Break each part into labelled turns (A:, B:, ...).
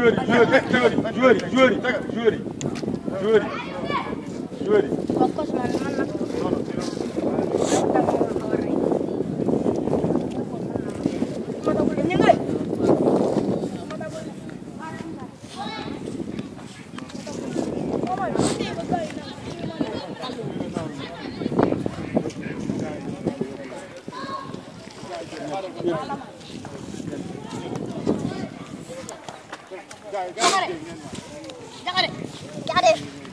A: joueur yi joueur yi joueur yi joueur yi joueur yi joueur yi joueur yi
B: Jaxate jaxate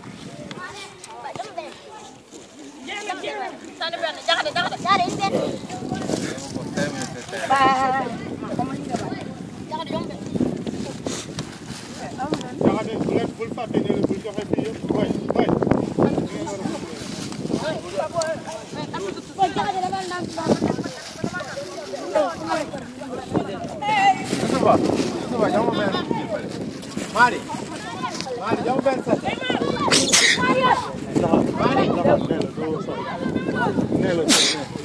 B: sànni benn jaxate jaxate jaxate indi benn jaxate yomb benn
A: jaxate bu leen bul fàtte ñu ne bul joxe fii yëpp way way
B: Boy, jaxate dama naan
A: Yusufa Yusufa jox ma benn Mari Mari jox ma benn set Mari nee la doo sori nee la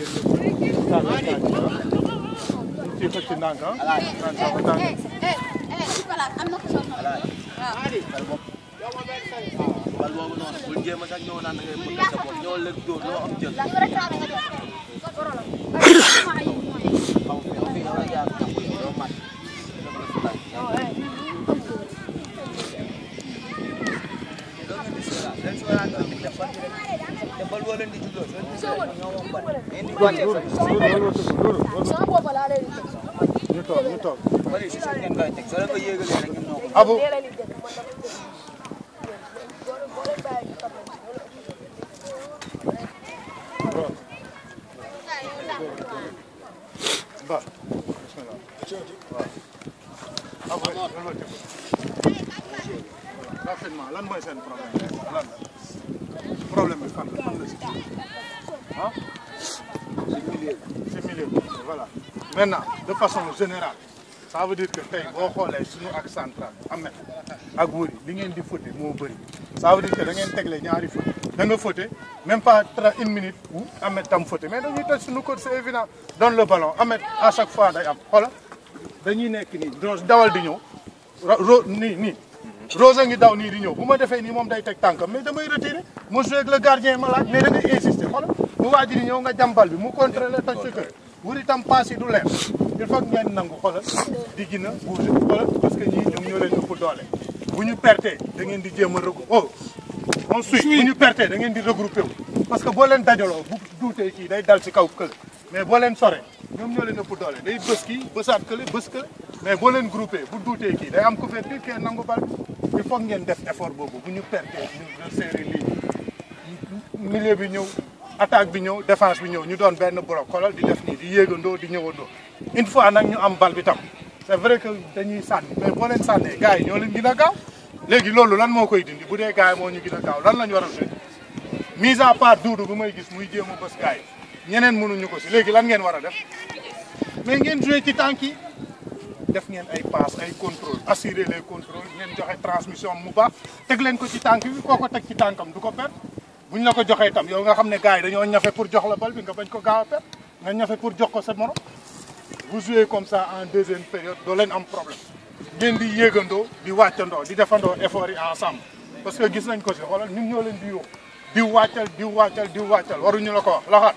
A: ci xëcc ndànk ah ndànk dafa tàng
B: am na ko sonn
C: bal boobu noonu bul jéem a sax ñëw naan da ngay mën a sa bopp ñëw leen dóor loo am jël
B: la nga réclamé nga jël
C: xaw fi yow fi yow la jaar jàpp yi doo mat bal boo leen di juddoo soo ñoo moom bal mais ni wàcce
B: sama bopp laa leen di
A: ñu toog ñu toog
C: bal yi si suuf ngeen koy teg soo leen ko yéegalee rek ñun ñoo ko
A: Abu ba bismillah waaw Abu lan la tëgg rapidement lan mooy seen problème lan la problème bi fan la fan la si ah si milieu bi voilà maintenant de façon générale ça veut dire que tey boo xoolee suñu ak central amet ak wëri li ngeen di fóote moo bëri ça veut dire que da ngeen tegle ñaari fóote da nga fóote même pas tra une minute wu amet tam fóote mais dañuy toj suñu code c'est évident donne le ballon amet à chaque fois day am xoola dañuy nekk nii Rose dawal di ñëw ro ro nii nii Rose a ngi daw nii di ñëw bu ma defee nii moom day teg tànkam mais damay retiré mu joué ak le gardien ma laaj mais da ngay insister xoolal mu waaj di ñëw nga jàmbal bi mu contrôlé toj sa kër wuri tam paas yi du leer il faut que ngeen nangu xoolal di gën a bouger xoolal parce que ñii ñoom ñoo leen ëpp doole bu ñu pertee da ngeen di jéem a regrouper oh on suit bu ñu pertee da ngeen di regrouper wu parce que boo leen dajaloo bu duutee kii day dal ci kaw kële mais boo leen sore ñoom ñoo leen ëpp doole day bës kii bësaat kële bës kële mais boo leen groupé bu duutee kii day am couverture kee nangu bal il faut ngeen def effort boobu bu ñu pertee ñu resserrer lii milieu bi ñëw attaque bi ñëw défense bi ñëw ñu doon benn bloc xoolal di def nii di yéegandoo di ñëwandoo une fois nag ñu am bal bi tam c'est vrai que dañuy sànni mais boo leen sànnee gars yi ñoo leen gën a gaaw léegi loolu lan moo koy dindi bu dee gars yi moo ñu gën a gaaw lan la ñu war a def mise à part duudu bu may gis muy jéem a bës gars yi ñeneen mënuñu ko si léegi lan ngeen war a def mais ngeen joué ci tànk yi def ngeen ay passe ay contrôle assurer les contrôles ngeen joxe transmission mu baax teg leen ko ci tànk bi koo ko teg ci tànkam du ko perdre bu ñu la ko joxee itam yow nga xam ne gars yi dañoo ñafe pour jox la bal bi nga bañ ko gaaw a perdre nga ñafe pour jox ko sa morom vous jouez comme ça en deuxième période doo leen am problème ngeen di yéegandoo di wàccandoo di defandoo effort yi ensemble parce que gis nañ ko si xoolal ñun ñoo leen di yoo di wàccal di wàccal di wàccal waruñu la ko wax laxaat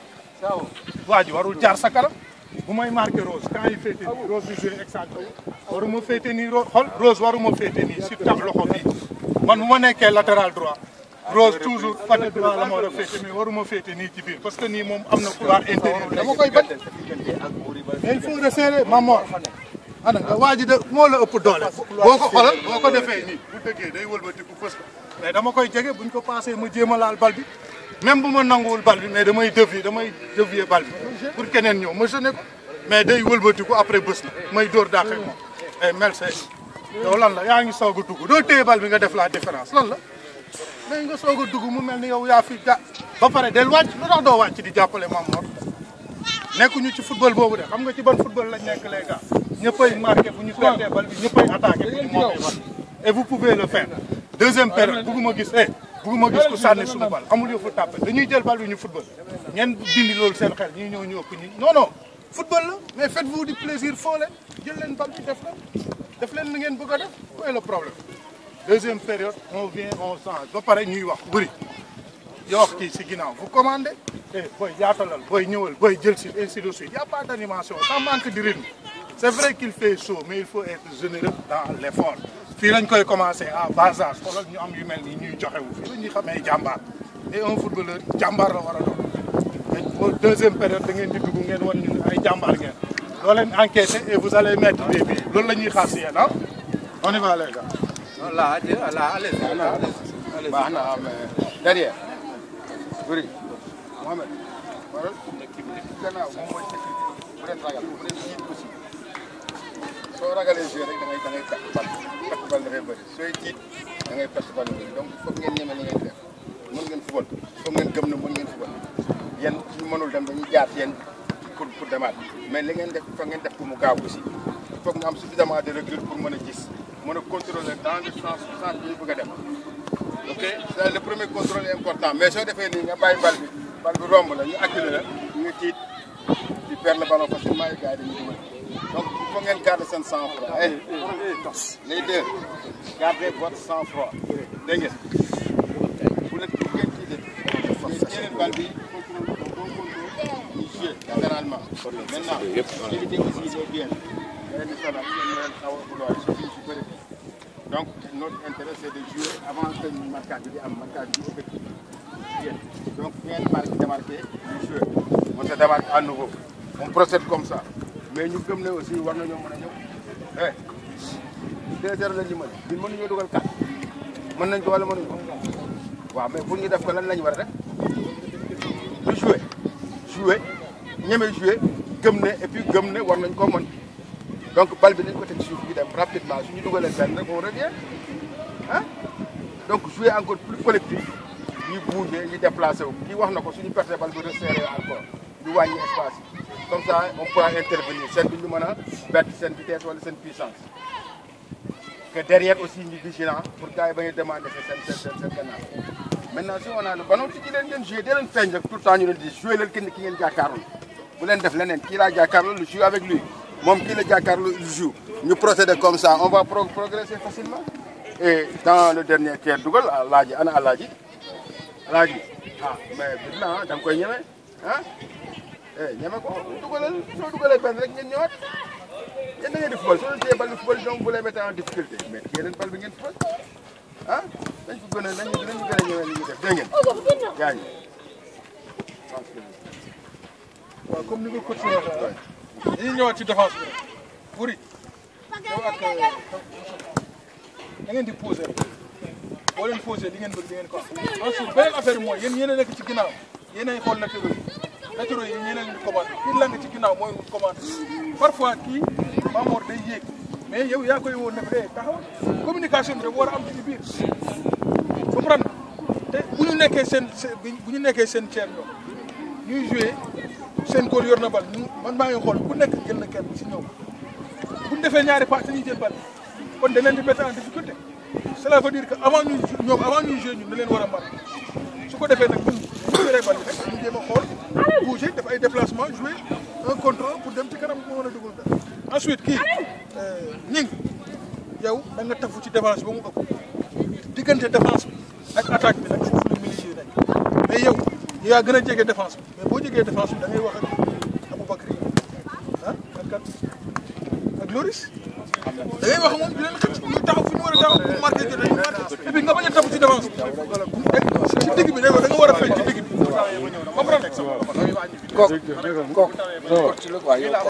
A: waa ji warul jaar sa kanam bu may marqué Rose quand il féete nii Rose di joué excentré waruma féete nii Rose xool Rose waruma féete nii si tax loxo bii man bu ma nekkee latéral droit Rose toujours côté droit la ma war a féete mais waruma féete nii ci biir parce que nii moom am na couloir intérieur dama koy bañ mais il faut resserrer Mamor ana nga waa ji de moo la ëpp doole boo ko xoolal boo ko defee nii bu dëggee day wëlbatiku fës ko mais dama koy jege buñ ko passé ma jéem a laal bal bi même bu ma nanguwul bal bi mais damay dévier damay dévier bal bi pour keneen ñëw ma jeune ko mais day wëlbatiku après bës na may dóor dàqe moom ay mel see yow lan la yaa ngi soog a dugg doo téye bal bi nga def la différence lan la mais nga soog a dugg mu mel ni yow yaa fi ja ba pare del wàcc lu tax doo wàcc di jàppale Mamor nekkuñu ci football boobu de xam nga ci ban football lañ nekk les gars ñëppay marqué bu ñu perdee bal bi ñëppay attaqué bu ñu moomee bal et vous pouvez le faire deuxième période bugguma gis eh bugguma gis ku sànni suñu bal amul yëfu tàppe dañuy jël bal bi ñu football ngeen dindi loolu seen xel ñii ñëw ñu ëpp ñi non non football la mais faites-vous du plaisir foo leen jël leen bal bi def la def leen li ngeen bëgg a def où est le problème deuxième période on vient on change ba pare ñuy wax bëri yoo wax kii si ginnaaw vous commandez eh booy yaatalal booy ñëwal booy jël si ainsi de suite y a pas d' animation ça manque de rythme c' est vrai qu'il fait chaud mais il faut être généreux dans l' effort fii lañ koy commencé à bas âge xoolal ñu am yu mel ni ñuy joxewu fii la ñuy xamee jàmbaar et un footballeur jàmbaar la war a doon mais au deuxième période da ngeen di dugg ngeen wan ñu ay jàmbaar ngeen doo leen encaisser et vous allez mettre des buts loolu la ñuy xaar si yéen ah on y va les gars.
D: non là là allez-y allez-y
E: baax na mais derrière Buri Mohamed waral gannaaw moom mooy sécurité bu leen ragal bu leen tiit aussi soo ragalee jouer rek da ngay da ngay perte bal perte bal dafay bëri sooy tiit da ngay perte bal bëri donc foog ngeen ñeme li ngeen def mën ngeen football foog ngeen gëm na mën ngeen football yéen suñu mënul dem dañuy jaar ci yéen pour pour demaat mais li ngeen def foog ngeen def ko mu gaaw aussi il faut que nga am suffisamment de recul pour mën a gis mën a contrôler dans le sens sens bi ñu bëgg a dem ok c'est le premier contrôle est important mais soo defee nii nga bàyyi bal bi bal bi romb la ñu acculé la ñu tiit di perdre le ballon facilement et gars yi dañuy dugal donc il faut ngeen garder seen sang-froid eh les deux gardez votre sang-froid dégg ngeen bu leen bu ngeen tiitee mais yeneen bal bi contrôle bon contrôle ñu jouer latéralement maintenant éviter aussi les biens leen di sonal leen leen xaw a vouloir surtout su bëri donc notre intérêt c'est de jouer avant que marquage bi di am marquage bi effectif bien donc ngeen marqué démarqué ñu jouer on se démarque à nouveau on procède comme ça mais ñu gëm ne aussi war nañoo mën a ñëw eh deux heures la ñu mën ñun mënuñoo dugal kat mën nañ ko wala mënuñu ko waaw mais pour ñu def ko lan la ñu war a def du jouer jouer ñeme jouer gëm ne et puis gëm ne war nañ koo mën donc bal bi nañ ko teg suuf bi dem rapidement suñu dugalee benn rek on revient ah donc jouer encore plus collectif ñuy bouger ñuy déplacé wu kii wax na ko suñu perte bal bi resserré encore ñu wàññi espace yi comme ça on pourra intervenir seen bi ñu mën a bett seen vitesse wala seen puissance que derrière aussi ñu vigilant pour gars yi ba ñu demander seen seen seen seen gannaaw maintenant si on a le ballon ci leen ngeen jouer dee leen feeñ rek tout le temps ñu leen di jouer leen kenn ki ngeen jàkkaarloo bu leen def leneen kii laa jàkkaarloo lu joue avec lui moom kii la jàkkaarloo il joue ñu procéder comme ça on va pro progresser facilement et dans le dernier tiers dugal alaaji ana alaaji alaaji ah mais bi na da nga koy ñeme ah eh ñeme ko dugalal soo dugalee benn rek ngeen ñëwaat yéen da ngeen di football soo leen téye bal bi football donc vous les mettez en difficulté mais yeneen bal bi ngeen football ah dañ ko gën a nañu nañu gën a ñëwee li ñuy def dégg ngeen yaa ngi
A: waaw comme ni nga ko waxee waxee dañuy ñëwaat ci défense bi rek Boury yow ak da ngeen di posé rek boo leen posé li ngeen bëgg di ngeen ko am ensuite beneen affaire bi mooy yéen yéen a nekk ci ginnaaw yéen a xool latéraux yi latéraux yi yéen a leen di commandé kii lang ci ginnaaw mooy commandé parfois kii Mamor day yéeg mais yow yaa koy woon ne ko eh taxawal communication bi dafa war a am ci biir comprendre te bu ñu nekkee seen seen bu ñu nekkee seen ceeb ñoom ñuy joué seen góor yor na bal ñu man maa ngi xool ku nekk jël na kenn si ñoom bu ñu defee ñaari pas dañuy jël bal kon da leen di mettre en difficulté cela veut dire que avant ñuy ñoom avant ñuy joué ñun da leen war a mbar su ko defee nag ñun bu ñu yoree bal bi rek ñu jéem a xool bouger def ay déplacement jouer un contrôle pour dem ci kanam mu mën a dugal dara ensuite kii ñing yow da nga tafu ci défense ba mu ëpp diggante défense bi ak attaque bi nag foofu la milieu nekk mais yow yaa gën a jege défense bi mais boo jegee défense bi da ngay wax ak Aboubacry ah ak kat ak Loris da ngay wax moom di leen xëcc ñu taxaw fi ñu war a taxaw pour marqué jot ñu marqué et puis nga bañ a tafu ci défense bi ci digg bi da nga war a feeñ ci digg bi comprendre